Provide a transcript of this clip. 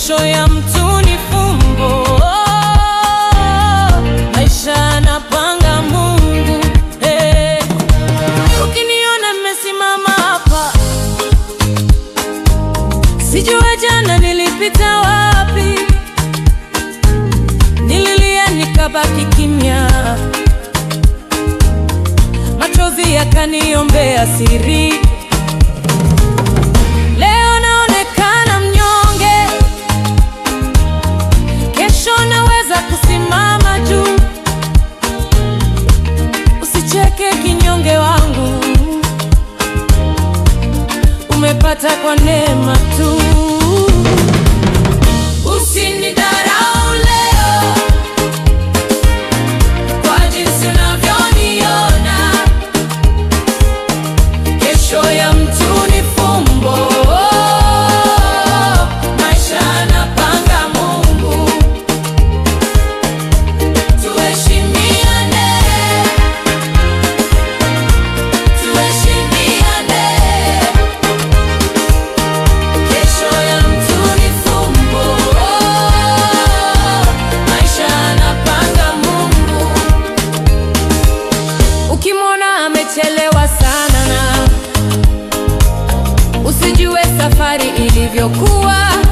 Kesho ya mtu ni fumbo. Maisha yanapanga Mungu. Hey. Ukiniona nimesimama hapa, sijua jana nilipita wapi. Nililia nikabaki kimya, machozi yakaniombea siri. Leo naonekana mnyonge, kesho naweza kusimama juu. Usicheke kinyonge wangu, umepata kwa neema tu. Usinidharau leo kwa jinsi unavyoniona. Kesho ya mtu ni fumbo. Maisha yanapanga Mungu. Tuheshimiane, tuheshimiane. Kesho ya mtu ni fumbo. Maisha yanapanga Mungu. Ukimwona amechelewa sana na usijue safari ilivyokuwa.